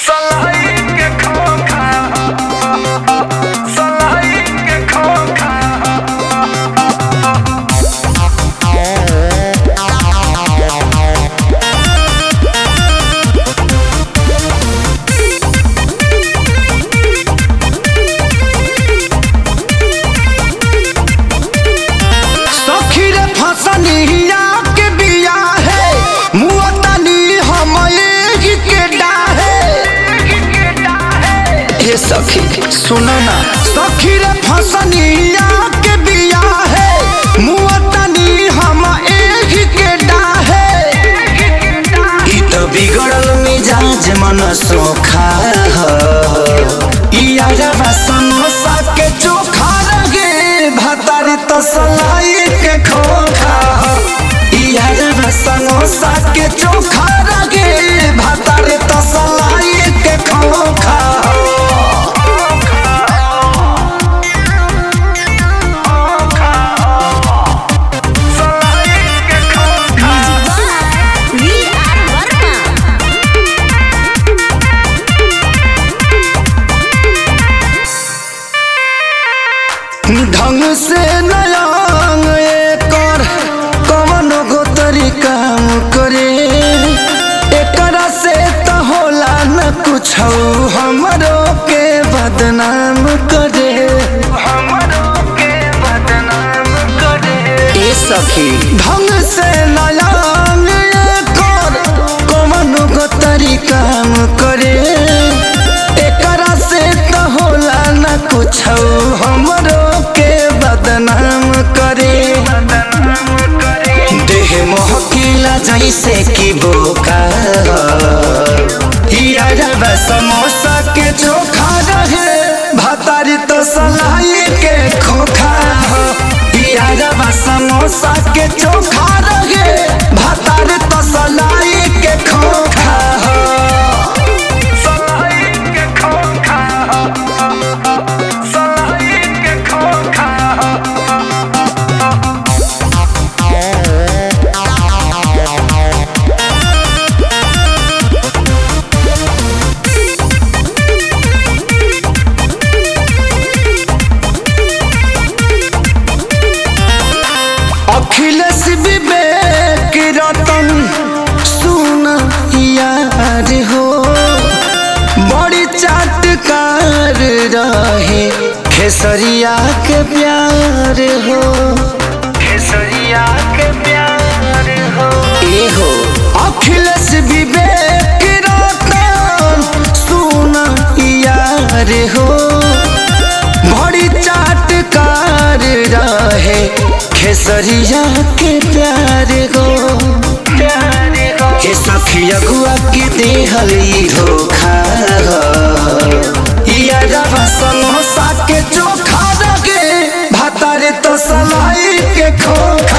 सलाई के खोखा सलाई के खोखा सखी रे फसनिया के बिया है मुअतनी हम एही के डाहे हे सखी सुनो ना सखी रे फसनिया के बिया है मुअतनी हम एही के डाहे ई तो बिगड़ल मिजाज मन सोखा ह ई आजवा समोसा के चोखा लगे भतारी तो सलाई के खोखा ह ई आजवा समोसा के चोखा लगे भतारी तो सलाई के खोखा ह सलाई के खोखा वी आर वर्मा ढंग से नयांग एकर कवन गो तरीका करे एकरा से त होला न कुछ हमरो के बदनाम करे हमरो के बदनाम करे ए सखी ढंग से नयांग एकर कवन गो तरीका करे एकरा से त होला न कुछ हमरो के बदनाम करे बदनाम करे देह महकिला जैसे कि बोका हिया रवा समोसा के चोखा रहे भतारी तो सलाई के खोखा हिया रवा समोसा के चोखा रहे भतारी तो सलाई के खोखा सलाई के खोखा सलाई के खोखा अखिलेश विवेक रतन सुन यार हो बड़ी चाटकार रहे खेसरिया के प्यार हो केसरिया के प्यार हो ए हो अखिलेश विवेक रतन सुन यार हो बड़ी चाटकार रहे खेसरिया के प्यार हो प्यार हो हे सखी अगुआ के देहल ई धोखा इया रवा समोसा के चोखा लगे भातारे तो सलाई के खोखा